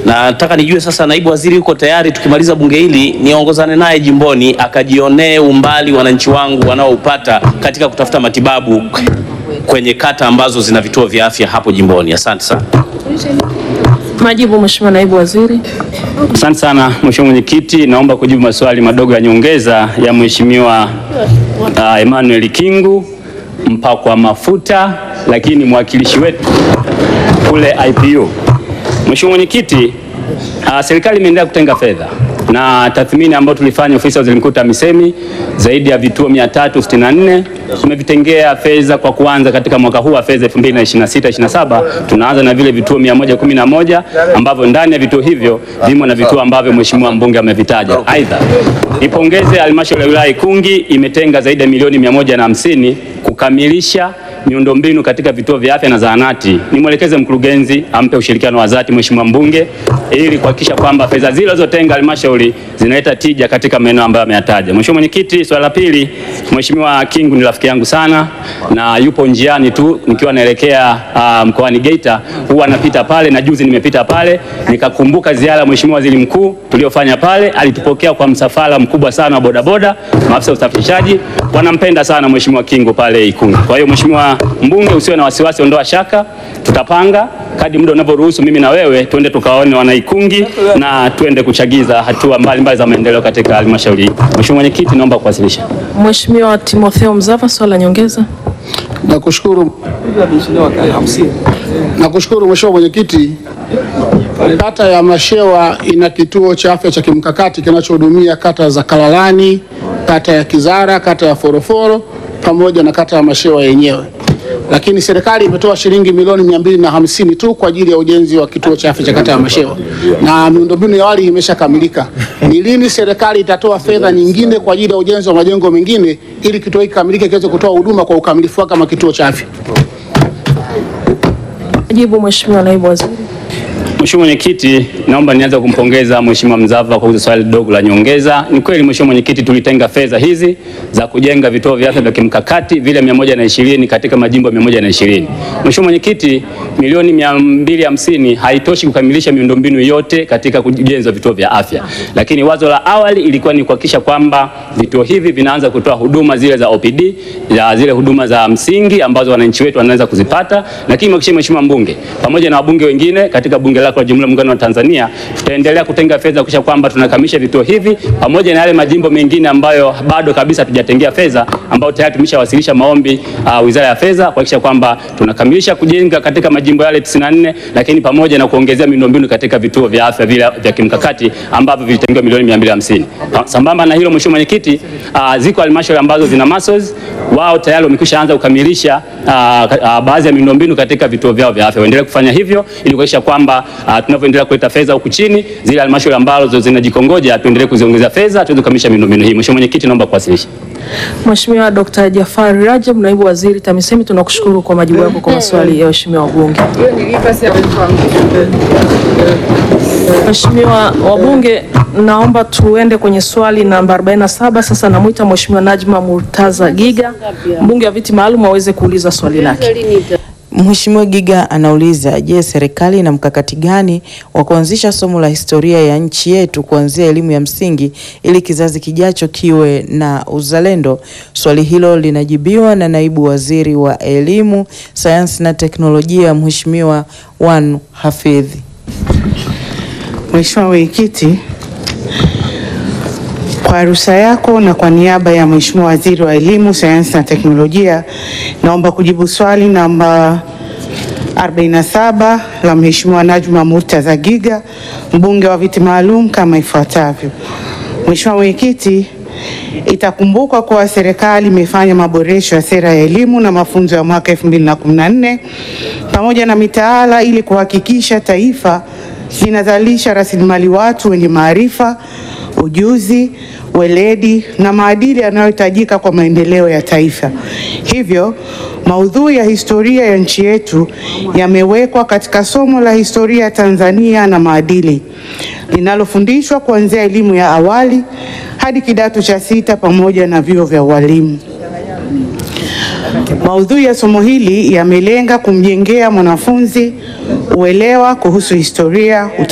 na nataka nijue sasa, naibu waziri yuko tayari, tukimaliza bunge hili niongozane naye jimboni akajionee umbali wananchi wangu wanaoupata katika kutafuta matibabu kwenye kata ambazo zina vituo vya afya hapo jimboni. Asante sana. Majibu, Mheshimiwa Naibu Waziri. Asante sana Mheshimiwa Mwenyekiti, naomba kujibu maswali madogo ya nyongeza ya Mheshimiwa uh, Emmanuel Kingu mpakwa mafuta, lakini mwakilishi wetu kule IPU. Mheshimiwa Mwenyekiti, uh, serikali imeendelea kutenga fedha na tathmini ambayo tulifanya ofisi ya waziri mkuu TAMISEMI, zaidi ya vituo 364 tumevitengea fedha kwa kuanza katika mwaka huu wa fedha 2026 27 tunaanza na vile vituo 111 ambavyo ndani ya vituo hivyo vimo na vituo ambavyo mheshimiwa mbunge amevitaja. Aidha, nipongeze halmashauri ya wilaya Ikungi imetenga zaidi ya milioni 150 kukamilisha miundombinu katika vituo vya afya na zahanati. Nimwelekeze mkurugenzi ampe ushirikiano wa dhati mheshimiwa mbunge ili kuhakikisha kwamba fedha zile zilizotenga halmashauri zinaleta tija katika maeneo ambayo ameyataja. Mheshimiwa Mwenyekiti, swala la pili, Mheshimiwa Kingu ni rafiki yangu sana na yupo njiani tu nikiwa naelekea uh, mkoani Geita, huwa napita pale na juzi nimepita pale nikakumbuka ziara ya Mheshimiwa Waziri Mkuu tuliyofanya pale. Alitupokea kwa msafara mkubwa sana wa bodaboda, maafisa wa usafirishaji wanampenda sana Mheshimiwa Kingu pale Ikungi. Kwa hiyo Mheshimiwa mbunge, usiwe na wasiwasi, ondoa shaka, tutapanga kadri muda unavyoruhusu, mimi na wewe twende tukaone wanaikungi na twende kuchagiza hatua mbalimbali za maendeleo katika halmashauri hii. Mheshimiwa Mwenyekiti, naomba kuwasilisha. Mheshimiwa Timotheo Mzava, swali la nyongeza. Nakushukuru, nakushukuru Mheshimiwa Mwenyekiti. Kata ya Mashewa ina kituo cha afya cha kimkakati kinachohudumia kata za Kalalani, kata ya Kizara, kata ya Foroforo pamoja na kata ya Mashewa yenyewe, lakini serikali imetoa shilingi milioni mia mbili na hamsini tu kwa ajili ya ujenzi wa kituo cha afya cha kata ya Mashewa na miundombinu ya awali imeshakamilika. Ni lini serikali itatoa fedha nyingine kwa ajili ya ujenzi wa majengo mengine ili kituo hiki kikamilike kiweze kutoa huduma kwa ukamilifu wake kama kituo cha afya? Majibu, Mheshimiwa Naibu Waziri. Mheshimiwa Mwenyekiti, naomba nianze kumpongeza Mheshimiwa Mzava kwa kuuliza swali dogo la nyongeza. Ni kweli Mheshimiwa Mwenyekiti, tulitenga fedha hizi za kujenga vituo vya afya vya kimkakati vile 120 katika majimbo 120. Mheshimiwa Mwenyekiti, milioni 250 haitoshi kukamilisha miundombinu yote katika ujenzi wa vituo vya afya, lakini wazo la awali ilikuwa ni kuhakikisha kwamba vituo hivi vinaanza kutoa huduma zile za OPD, za zile huduma za msingi ambazo wananchi wetu wanaweza kuzipata, lakini mhakikishe Mheshimiwa mbunge pamoja na wabunge wengine katika bunge lako la Jamhuri ya Muungano wa Tanzania tutaendelea kutenga fedha kuhakikisha kwamba tunakamilisha vituo hivi pamoja na yale majimbo mengine ambayo bado kabisa hatujatengea fedha, ambayo tayari tumeshawasilisha maombi uh, Wizara ya Fedha kuhakikisha kwamba tunakamilisha kujenga katika majimbo yale 94, lakini pamoja na kuongezea miundombinu katika vituo vya afya vile vya kimkakati ambavyo vilitengewa milioni 250. Sambamba na hilo, Mheshimiwa Mwenyekiti, uh, ziko halmashauri ambazo zina MASOS wao tayari wamekwisha anza kukamilisha uh, uh, baadhi ya miundombinu katika vituo vyao vya afya. Waendelee kufanya hivyo ili kuhakikisha kwamba uh, tunavyoendelea kuleta fedha huku chini, zile halmashauri ambazo zinajikongoja tuendelee kuziongezea fedha tuweze kukamilisha miundombinu hii. Mheshimiwa Mwenyekiti, naomba kuwasilisha. Mheshimiwa Dr. Jafari Rajab, Naibu Waziri TAMISEMI, tunakushukuru kwa majibu yako kwa maswali ya waheshimiwa wabunge. Mheshimiwa wabunge, naomba tuende kwenye swali namba 47. Sasa namwita Mheshimiwa Najma Murtaza Giga, mbunge wa viti maalum aweze kuuliza swali lake. Mheshimiwa Giga anauliza, je, serikali ina mkakati gani wa kuanzisha somo la historia ya nchi yetu kuanzia elimu ya msingi ili kizazi kijacho kiwe na uzalendo? Swali hilo linajibiwa na naibu waziri wa elimu, sayansi na teknolojia, Mheshimiwa Wanu Hafidhi. Mheshimiwa Mwenyekiti, kwa ruhusa yako na kwa niaba ya Mheshimiwa Waziri wa Elimu, Sayansi na Teknolojia, naomba kujibu swali namba 47 la Mheshimiwa Najma Murtaza Giga, mbunge wa viti maalum kama ifuatavyo. Mheshimiwa Mwenyekiti, itakumbukwa kuwa serikali imefanya maboresho ya sera ya elimu na mafunzo ya mwaka 2014 pamoja na mitaala ili kuhakikisha taifa linazalisha rasilimali watu wenye maarifa, ujuzi, weledi na maadili yanayohitajika kwa maendeleo ya taifa. Hivyo, maudhui ya historia ya nchi yetu yamewekwa katika somo la historia ya Tanzania na maadili linalofundishwa kuanzia elimu ya awali hadi kidato cha sita pamoja na vyuo vya ualimu. Maudhui ya somo hili yamelenga kumjengea mwanafunzi uelewa kuhusu historia, utamaduni